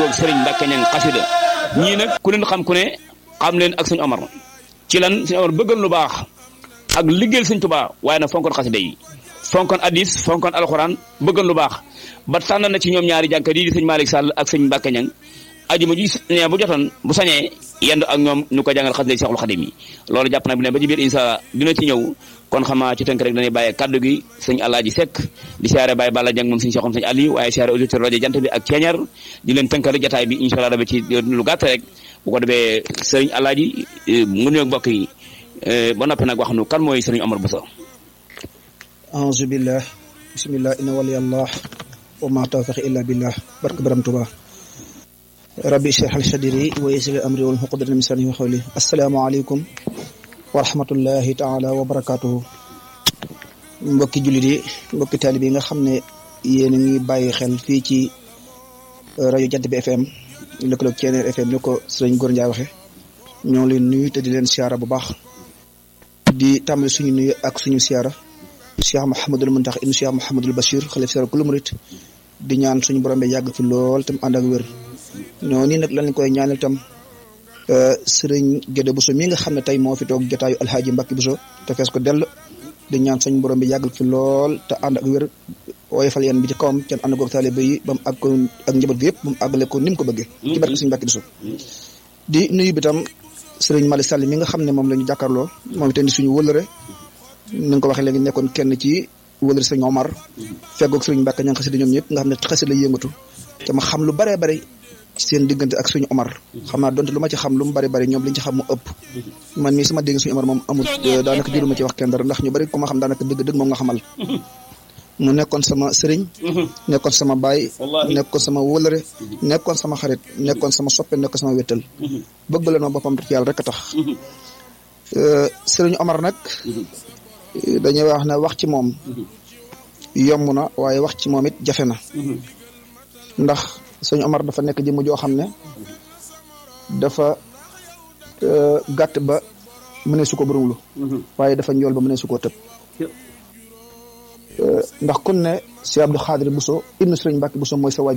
goog sëriñ Mbàkke ñang xasida ñii nag ku leen xam ku ne xam leen ak sëñ Omar ci lan sëñ Omar bëggal lu baax ak liggéeyal sëñ Tuubaa waaye nag fonkoon xasida yi fonkoon addis fonkoon alxuraan bëggal lu baax ba tànn na ci ñoom ñaari jànkat yi di sëñ Malick Sall ak sëñ Mbàkke ñang ajuma ji ne bu jotoon bu sañee yendu ak ñoom ñu ko jàngal xasida Seexul Xadim yi loolu jàpp na bi ne ba ci biir insa dina ci ñëw kon xamaa ci tënk rek dañuy bàyyee kaddu gi sëñ Alaaji Seck di siyaare Baye Balla Jang moom sëñ Seexum sëñ Ali waaye siyaare auditeur rajo jant bi ak ceeñar di leen tënkal jataay bi incha allah dafa ci lu gàtt rek bu ko defee sëriñ Alaaji mu nuyoog mbokk yi ba noppi nag wax nu kan mooy sëriñ Omar Bousso aouzu billah bismillah inna waliyallah wa ma tawfiq illa billah barke baram tuba rabbi ishrah li sadri wa yassir li amri wal uqdatan min lisani qawli assalaamu aleykum wa rahmatullahi taala wa barakatuhu mbokki jullit yi mbokki taalib yi nga xam ne yéen a ngi bàyyi xel fii ci rajo Jant bi FM lëkkaloog Ceneer FM ni ko sëriñ Góor Njaay waxe ñoo leen nuyu te di leen siyaara bu baax di tàmbali suñu nuyu ak suñu siyaara Cheikh Mouhamadul Muntax ibnu Cheikh Mouhamadul Bachir xalif sara kulu murit di ñaan suñu borom bi yàgg fi lool tam ànd ak wér ñoo nii nag lañ koy ñaanal tam sëriñ Gédé Bousso mi nga xam ne tey moo fi toog jotaayu alhaaji Mbàkke Bousso te fees ko dell di ñaan suñu borom bi yàgg fi lool te ànd ak wér woyofal yan bi ci kawam kenn ànd koog taalibe yi ba mu àgg ko ak njaboot gi yëpp ba mu àggale ko ni mu ko bëggee ci barke suñu Mbàkke Bousso di nuyu bi tam sëriñ Malick Sall mi nga xam ne moom la ñu jàkkaarloo moom itam di suñu wëlëre ni nga ko waxee léegi nekkoon kenn ci wëlëre sëriñ Omar feggoog sëriñ Mbàkke ña ngi xasida ñoom ñëpp nga xam ne xasida la yëngatu te ma xam lu baree bari seen diggante ak suñu Omar xam naa donte lu ma ci xam lu mu bari bari ñoom liñ ci xam mu ëpp man mii sama dégg suñu Omar moom amul daanaka jëluma ci wax kenn dara ndax ñu bari ku ma xam daanaka dëgg dëgg moom nga xamal mu nekkoon sama sëriñ nekkoon sama baay nekkoon sama wëlëre nekkoon sama xarit nekkoon sama soppe nekkoon sama wéttal bëgg la ma boppam ci yàlla rek a tax sëriñ Omar nag dañuy wax ne wax ci moom yomb na waaye wax ci moom it jafe na ndax sëñ Omar dafa nekk jëmm joo xam ne dafa gàtt ba mënee su ko bërumlu waaye dafa njool ba mënee su koo tëb ndax kun ne si Abdou Xaadir Bousso ibnu Sëriñ Mbàkke Bousso mooy sa waaj